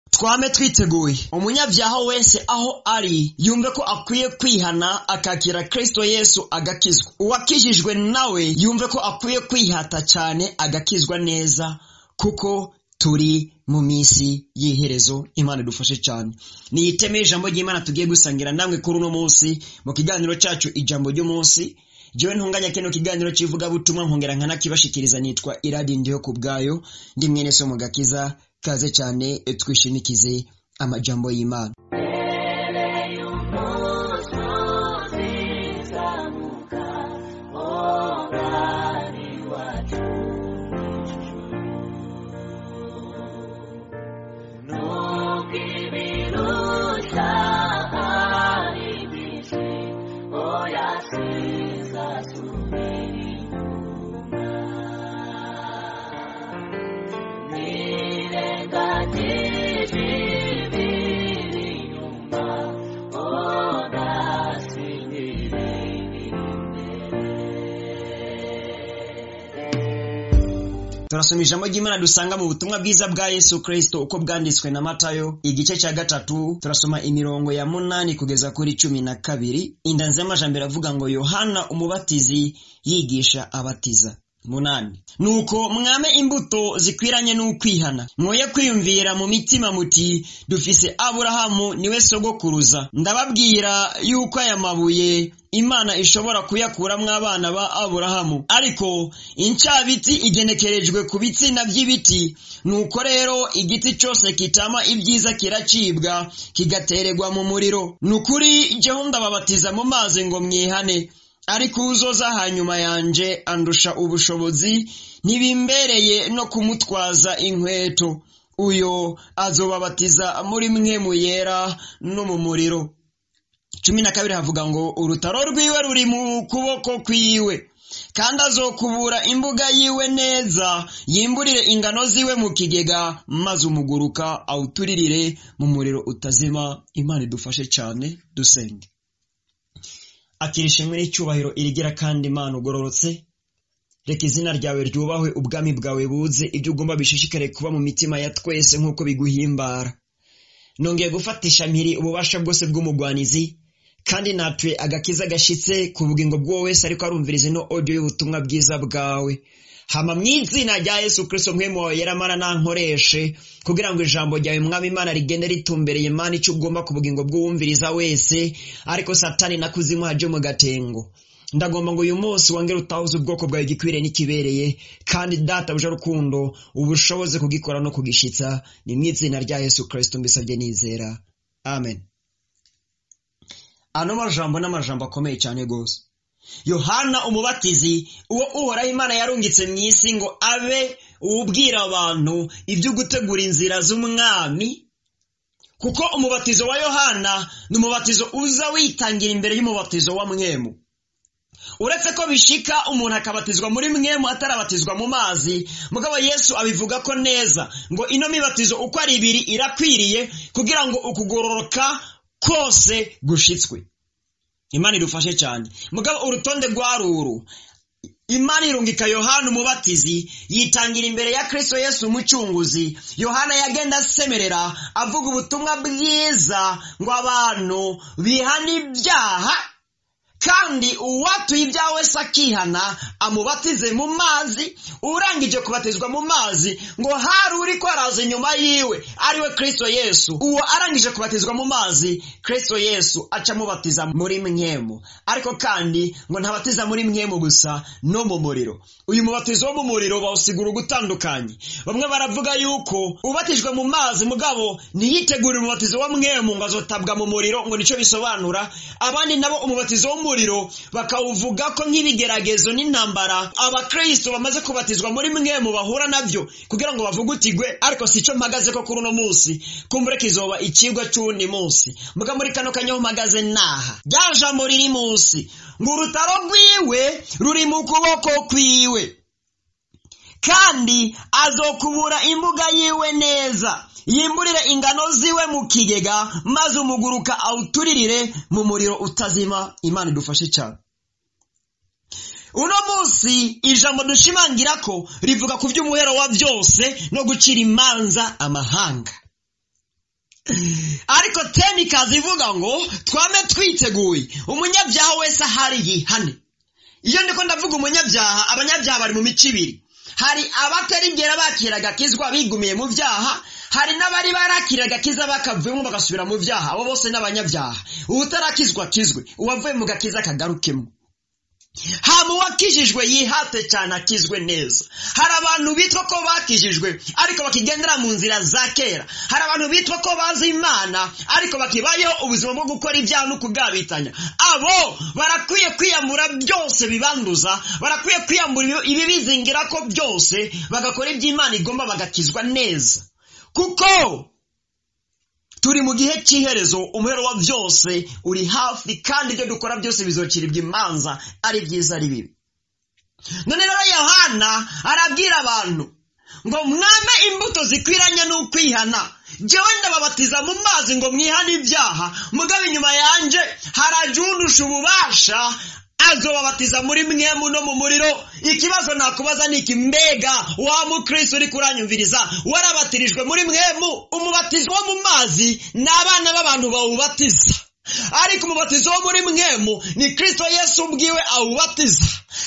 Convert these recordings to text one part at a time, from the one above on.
twame twiteguye umunyabyaha wese aho ari yumve ko akwiye kwihana akakira kristo yesu agakizwa uwakijijwe nawe yumve ko akwiye kwihata cyane agakizwa neza kuko turi mu minsi y'iherezo imana idufashe cyane niyiteme ijambo ry'imana tugiye gusangira namwe kuri uno munsi mu kiganiro cyacu ijambo ry'umunsi jewe ntunganya kino kiganiro cy'ivugabutumwa nkongera nkanakibashikiriza nitwa iradi ndiho ku bwayo ndi mwene so mu gakiza kaze cyane twishimikize amajambo y'imana turasoma ijambo ry'imana dusanga mu butumwa bwiza bwa yesu kristo uko bwanditswe na matayo igice cya gatatu turasoma imirongo ya munani kugeza kuri cumi na kabiri indanzi y'amajambere avuga ngo yohana umubatizi yigisha abatiza munani nuko mwame imbuto zikwiranye n'ukwihana mwoye kwiyumvira mu mitima muti dufise aburahamu niwe sogokuruza ndababwira yuko aya mabuye imana ishobora kuyakuramwo abana ba aburahamu ariko incabiti igenekerejwe ku bitsina by'ibiti nuko rero igiti cyose kitama ibyiza kiracibwa kigatererwa mu muriro ni ukuri jyeho ndababatiza mu mazi ngo mwihane ariko uzoza hanyuma yanje andusha ubushobozi ntibimbereye no kumutwaza inkweto uyo azobabatiza muri mwe mu yera no mu muriro cumi na kabiri havuga ngo urutaro rwiwe ruri mu kuboko kwiwe kandi azokubura imbuga yiwe neza yimburire ingano ziwe mu kigega maze umuguruka awuturirire mu muriro utazima imana idufashe cyane dusenge akira ishimwe n'icyubahiro irigira kandi imana ugororotse reka izina ryawe ryubahwe ubwami bwawe buze ibyo ugomba bishishikare kuba mu mitima ya twese nk'uko biguhimbara nongeye gufatisha mpiri ububasha bwose bw'umugwanizi kandi natuye agakiza gashitse ku bugingo bw'uwo wese ariko arumviriza ino audio y'ubutumwa bwiza bwawe hama mu izina rya yesu kirisito mwemu wawe yaramara nankoreshe kugira ngo ijambo ryawe mwami imana rigende ritumbereye imana icyo ugomba ku bugingo bw'uwumviriza wese ariko satani na kuzimu haje mu gatengo ndagomba ngo uyu munsi wongere utahuze ubwoko bwawe gikwiriye n'ikibereye kandi data buje rukundo ubushoboze kugikora no kugishitsa ni mu izina rya yesu kirisito mbisabye nizera amen ano majambo n'amajambo akomeye cyane rwose yohana umubatizi uwo uhoraho imana yarungitse mu isi ngo abe ubwira abantu ibyo gutegura inzira z'umwami kuko umubatizo wa yohana ni umubatizo uza witangira imbere y'umubatizo wa mwemu uretse ko bishika umuntu akabatizwa muri mwemu atarabatizwa mu mazi mugabo yesu abivuga ko neza ngo ino mibatizo uko ari ibiri irakwiriye kugira ngo ukugororoka kose gushitswe imana idufashe cyane mugabo urutonde rwa ruru imana irungika yohana umubatizi yitangira imbere ya kristo yesu umucunguzi yohana yagenda asemerera avuga ubutumwa bwiza ngo abantu bihane ibyaha kandi uwatuye ibyaha wese akihana amubatize mu mazi urangije kubatizwa mu mazi ngo hari uri ko araza inyuma yiwe ariwe kristo yesu uwo arangije kubatizwa mu mazi kristo yesu aca amubatiza muri mwemu ariko kandi ngo ntabatiza muri mwemu gusa no mu muriro uyu mubatizo wo mu muriro bawusigura ugutandukanye bamwe baravuga yuko ubatijwe mu mazi mugabo ntiyitegurire umubatizo wa mwemu ngo azotabwa mu muriro ngo nicyo bisobanura abandi nabo umubatizo wo umuriro bakawuvuga ko nk'ibigeragezo n'intambara abakristo bamaze kubatizwa muri mwe mu bahura nabyo kugira ngo bavugutigwe ariko si cyo mpagaze ko kuri uno munsi kumbure kizoba ikigwa cy'uwundi munsi muga muri kano kanya aho mpagaze naha rya jambo riri munsi ngo urutaro rwiwe ruri mu kuboko kwiwe kandi azokubura imbuga yiwe neza yimburire ingano ziwe mu kigega maze umuguruka awuturirire mu muriro utazima imana idufashe cyane uno munsi ijambo dushimangira ko rivuga ku by'umuhero wa byose no gucira imanza amahanga ariko teni ikaza ivuga ngo twame twiteguye umunyabyaha wese ahari yihane iyo ndiko ndavuga umunyabyaha abanyabyaha bari mu mico ibiri hari abatarigera bakira agakizwa bigumiye mu byaha hari n'abari barakira agakiza bakavuyemo bagasubira mu byaha abo bose n'abanyabyaha utarakizwa akizwe uwavuye mu gakiza akagarukemo hama uwakijijwe yihate cyane akizwe neza hari abantu bitwa ko bakijijwe ariko bakigendera mu nzira za kera hari abantu bitwa ko bazi imana ariko bakibayeho ubuzima bwo gukora ibyaha no kugabitanya abo barakwiye kwiyambura byose bibanduza barakwiye kwiyambura ibibizingira ko byose bagakora iby'imana igomba bagakizwa neza kuko turi mu gihe cy'iherezo umuhero wa byose uri hafi kandi ibyo dukora byose bizociribwa imanza ari byiza ari bibi none rero yohana arabwira abantu ngo mwame imbuto zikwiranye n'ukwihana jyewe ndababatiza mu mazi ngo mwihane ibyaha mugabo inyuma yanjye haraje undusha ububasha azobabatiza muri mwemu no mu muriro ikibazo nakubaza ni iki mbega wa mukristo uri kuranyumviriza warabatirijwe muri mwemu umubatizo wo mu mazi ni abana b'abantu bawubatiza ariko umubatizo wo muri mwemu ni kristo yesu ubwiwe awubatiza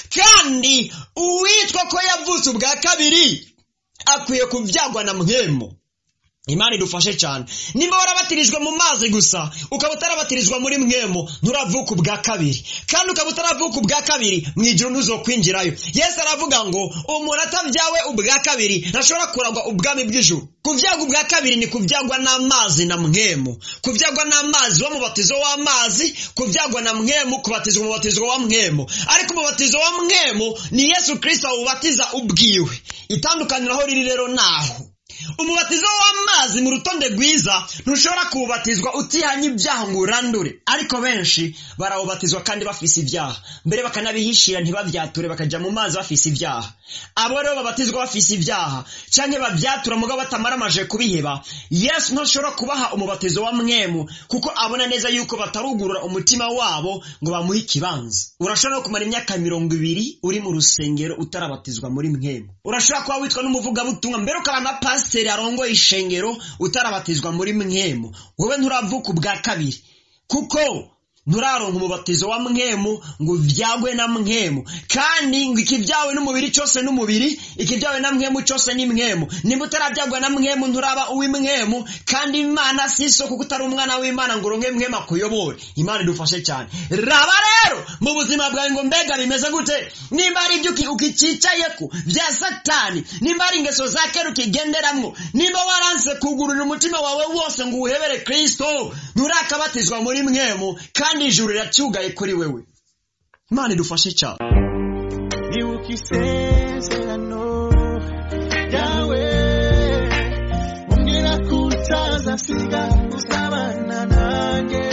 kandi uwitwa ko yavutse ubwa kabiri akwiye kubyagwa na mwemu imana idufashe cyane niba warabatirijwe mu mazi gusa ukaba utarabatirizwa muri mwemu nturavuka ubwa kabiri kandi ukaba utaravuka ubwa kabiri mu ijoro ntuzokwinjirayo yesu aravuga ngo umuntu atabyawe ubwa kabiri ntashobora kuragwa ubwami bw'ijuru kubyagwa ubwa kabiri ni kubyagwa n'amazi na mwemu kubyagwa n'amazi w'umubatizo w'amazi kubyagwa na mwemu kubatizwa umubatizo wa mwemu ariko umubatizo wa mwemu ni yesu kirisito awubatiza ubwiwe itandukaniro aho riri rero naho umubatizo w'amazi mu rutonde rwiza ntushobora kuwubatizwa utihanye ibyaha ngo urandure ariko benshi barawubatizwa kandi bafise ibyaha mbere bakanabihishira ntibabyature bakajya mu mazi bafise ibyaha abo rero babatizwa bafise ibyaha cyangwa babyatura mugabo batamaramaje kubiheba yesu ntashobora kubaha umubatizo wa mwemu kuko abona neza yuko batarugurura umutima wabo ngo bamuhe ikibanza urashobora no kumara imyaka mirongo ibiri uri mu rusengero utarabatizwa muri mwemu urashobora kuba witwa n'umuvugabutumwa mbere ukaba na pasiteri arongoye ishengero utarabatizwa muri mwemu wowe nturavuka ubwa kabiri kuko nturaronka umubatizo wa mwemu ngo ubyagwe na mwemu kandi ngo ikibyawe n'umubiri cyose n'umubiri ikibyawe na mwemu cyose ni mwemu niba utarabyagwa na mwemu nturaba uw'imwemu kandi imana si isoko kuko utari umwana w'imana ngo uronke mwemu akuyobore imana idufashe cyane raba rero mu buzima bwawe ngo mbega bimeze gute nimba hari ibyo ukicicayeko bya satani nimba hari ingeso za kera ukigenderamwo nimba waranse kugurura umutima wawe wose ngo uwuhebere kristo nturakabatizwa muri mwemu kandi ijuru riracyugaye kuri wewe imana idufashe cyane ibuka isezerano ryawe umbwira ko utazasiga uzabana nanjye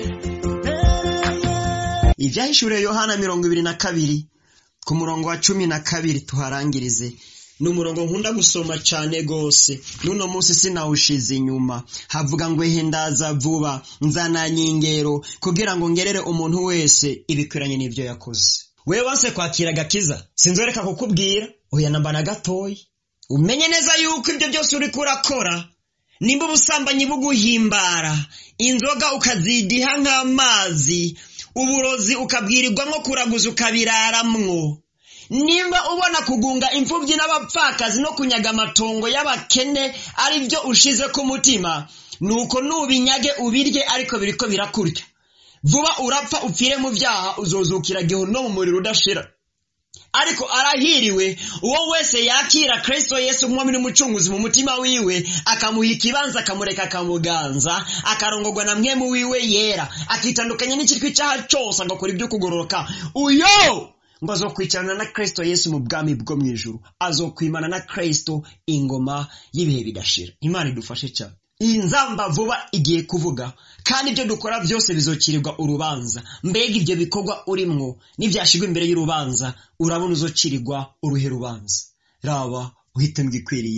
ibyahishuriye yohana mirongo ibiri na kabiri ku murongo wa cumi na kabiri tuharangirize ni umurongo nkunda gusoma cyane rwose n'uno munsi sinawushize inyuma havuga ngo ndaza vuba nzananye ingero kugira ngo ngerere umuntu wese ibikwiranye n'ibyo yakoze wewe wanse kwakira agakiza sinzoreka kukubwira oya namba na gatoya umenye neza yuko ibyo byose uri kurakora nimba ubusambanyi buguhimbara inzoga ukazidiha nk'amazi uburozi ukabwirirwamo kuraguza ukabiraramwo nimba ubona kugunga imfubyi n'abapfakazi no kunyaga amatongo y'abakene ari byo ushize ku mutima nuko nubinyage ubirye ariko biriko birakurya vuba urapfa upfire mu byaha uzozukira gihono mu muriro udashira ariko arahiriwe uwo wese yakira kristo yesu nk'umwami n'umucunguzi mu mutima wiwe akamuha ikibanza akamureka akamuganza akarongorwa na mwemu wiwe yera akitandukanya n'ikitwa icyaha cyose agakora ibyo kugororoka uyo ngo azokwicarana na kristo yesu mu bwami bwo mu ijuru azokwimana na kristo ingoma y'ibihe bidashira imana idufashe cyane iyi nzamba vuba igiye kuvuga kandi ibyo dukora byose bizokirirwa urubanza mbega ibyo bikorwa urimwo n'ibyashyirwa imbere y'urubanza urabona uzokirirwa uruhe rubanza raba uhitemo igikwiriye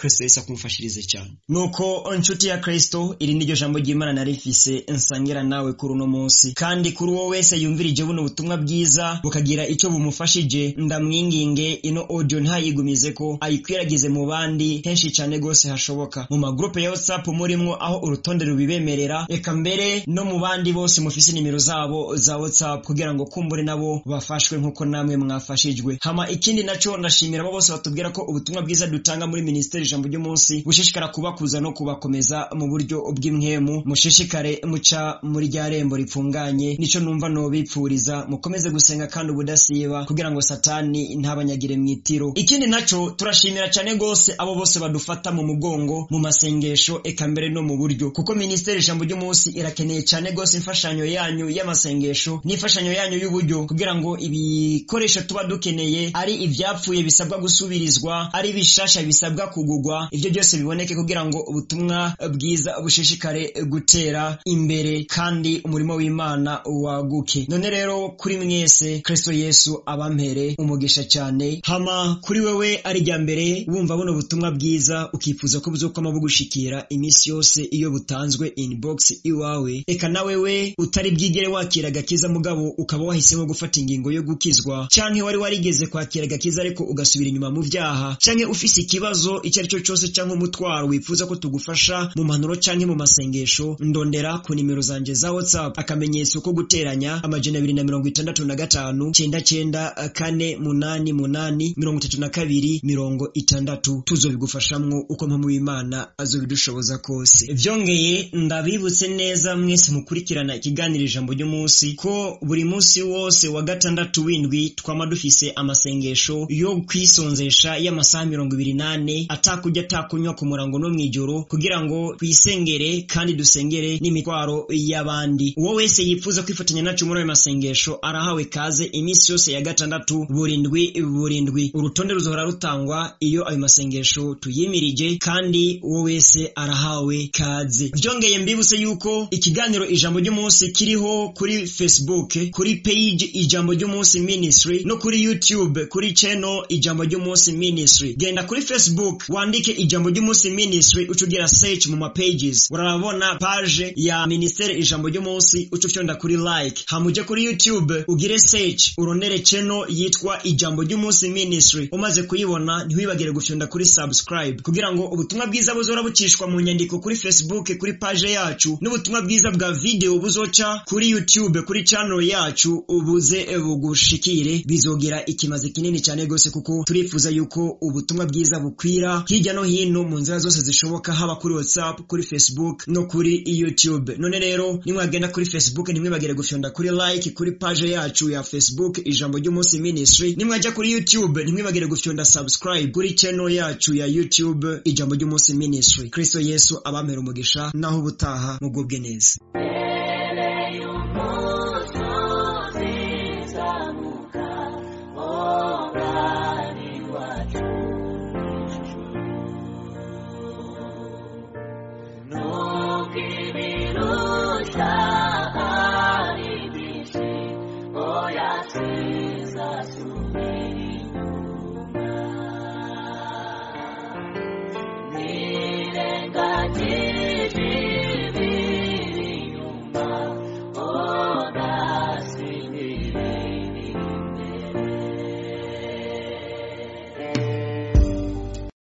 kristo yesu akumufashirize cyane nuko inshuti ya kristo iri niryo jambo ry'imana nari mfise nsangira nawe kuri uno munsi kandi kuri uwo wese yumvirije buno butumwa bwiza bukagira icyo bumufashije ndamwinginge ino audio ntayigumize ko ayikwiragize mu bandi henshi cyane rwose hashoboka mu magrupe ya whatsapp murimwo aho urutonde rubibemerera reka mbere no mu bandi bose mufise nimero zabo za whatsapp kugira ngo kumbure nabo bafashwe nk'uko namwe mwafashijwe hama ikindi naco ndashimira abo bose batubwira ko ubutumwa bwiza dutanga muri ministeri ijambo ry'umunsi bushishikara kubakuza no kubakomeza mu buryo bw'imwemu mushishikare muca muri rya rembo ripfunganye nico numva nobipfuriza mukomeze gusenga kandi ubudasiba kugira ngo satani ntabanyagire mwitiro ikindi naco turashimira cyane gose abo bose badufata mu mugongo mu masengesho eka mbere no mu buryo kuko ministeri ijambo ry'umunsi irakeneye cyane gose imfashanyo yanyu y'amasengesho n'imfashanyo yanyu y'uburyo kugira ngo ibikoresho tuba dukeneye ari ivyapfuye bisabwa gusubirizwa ari bishasha bisabwa kugugwa ivyo byose biboneke kugira ngo ubutumwa bwiza bushishikare gutera imbere kandi umurimo w'imana waguke none rero kuri mwese kristo yesu abampere umugisha cyane hama kuri wewe ari rya mbere wumva buno butumwa bwiza ukifuza ko buzokwama bugushikira iminsi yose iyo butanzwe inbox iwawe eka na wewe utari bwigere wakira agakiza mugabo ukaba wahisemo gufata ingingo yo gukizwa canke wari warigeze kwakira agakiza ariko ugasubira inyuma mu vyaha canke ufise ikibazo icyo ari cyo cyose canke umutwaro wifuza ko tugufasha mu mpanuro canke mu masengesho ndondera ku nimero zanje za whatsapp akamenyetso ko guteranya amajana abiri na mirongo itandatu na gatanu cenda cenda kane munani munani mirongo itatu na kabiri mirongo itandatu tuzobigufashamwo uko mpamvu w'imana azobidushoboza kose vyongeye ndabibutse neza mwese mukurikirana ikiganiro ijambo ry'umunsi ko buri munsi wose wa gatandatu w'indwi twama dufise amasengesho yo kwisonzesha y'amasaha mirongo ibiri nane atakurya atakunywa ku murango no mw'ijoro kugira ngo twisengere kandi dusengere n'imitwaro y'abandi uwo wese yifuza kwifatanya nacu muri ayo masengesho arahawe kaze iminsi yose ya gatandatu burindwi burindwi urutonde ruzohora rutangwa iyo ayo masengesho tuyimirije kandi uwo wese arahawe kaze byongeye mbibutse yuko ikiganiro ijambo ry'umunsi kiriho kuri facebook kuri page ijambo ry'umunsi ministry no kuri youtube kuri channel ijambo ry'umunsi ministry genda kuri facebook wandike ijambo ry'umunsi ministry ucugira search mu mapages urabona page ya ministere ijambo ry'umunsi uca ufyonda kuri like hamuje kuri youtube ugire search uronere channel yitwa ijambo ry'umunsi ministry umaze kuyibona ntiwibagire gufyonda kuri subscribe kugira ngo ubutumwa bwiza buzora bucishwa mu nyandiko kuri facebook kuri page yacu n'ubutumwa bwiza bwa video buzoca kuri youtube kuri channel yacu ubuze bugushikire bizogira ikimaze kinini cyane gose kuko turifuza yuko ubutumwa bwiza bukwira hirya no hino mu nzira zose zishoboka haba kuri whatsapp kuri facebook no kuri youtube none rero nimwagenda kuri facebook ntimwibagire gufyonda kuri like kuri page yacu ya facebook ijambo ry'umunsi ministry nimwajya kuri youtube ntimwibagire gufyonda subscribe kuri channel yacu ya youtube ijambo ry'umunsi ministry kristo yesu abampera umugisha naho ubutaha mugubwe neza Oh, yeah, Jesus, to me.